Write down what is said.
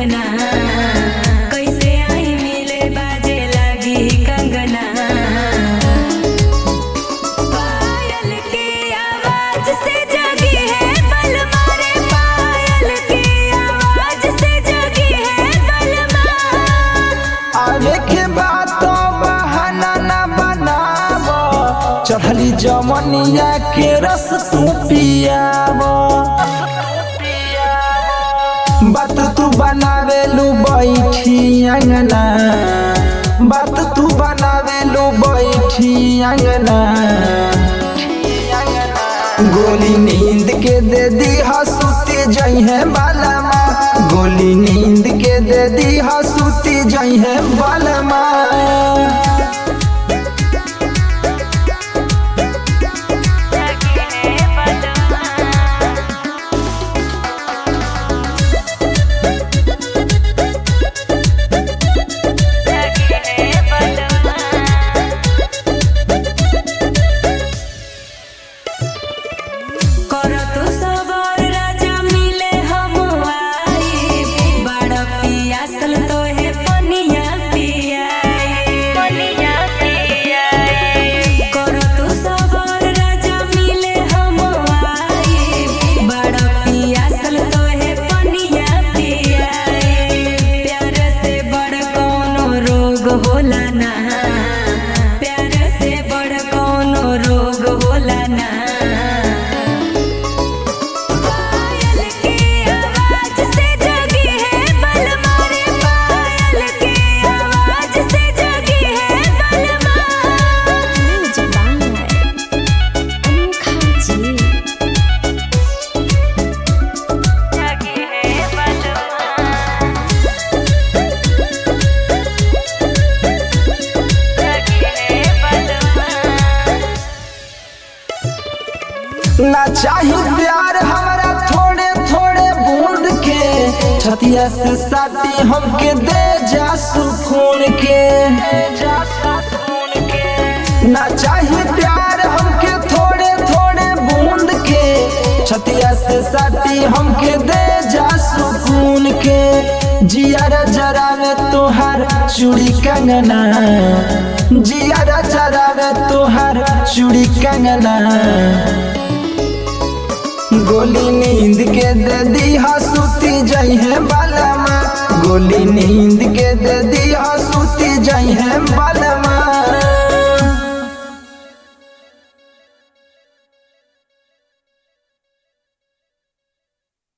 अंगना कैसे आई मिले बाजे लगी कंगना पायल की आवाज से जगी है बलमा रे पायल की आवाज से जगी है बलमा आवे के बाद तो बहाना ना बनाव चढ़ली जमनिया के रस तू पियाव बात तू बनावे लू बैठी अंगना बात तू बनावे लू बैठी अंगना गोली नींद के दे दी हसूती जई है बालमा गोली नींद के दे दी हसूती जई है बालमा करतु सबर राजा मिले हम आई बड़ पियासल तो है पनिया पियाई पनिया पियाई करतु सबर राजा मिले हम आई बड़ पियासल तो है पनिया पियाई प्यार से बड़ कोनो रोग होला ना प्यार से बड़ कोनो रोग होला ना पायल की आवाज से जगी है बलमा रे पायल की आवाज से जगी है बलमा जगी है बलमा जगी है बलमा ना चाही प्यार हमारा थोड़े थोड़े बूंद के छतिया से साथी हमके दे जा सुकून के ना चाही प्यार हमके थोड़े थोड़े बूंद के छतिया से साथी हमके दे जा सुकून के जियारा जरा में तोहार चूड़ी कंगना जियारा जरा में तोहार चूड़ी कंगना गोली नींद के दे दी हसूती जई है बालमा गोली नींद के दे दी हसूती जई है बालमा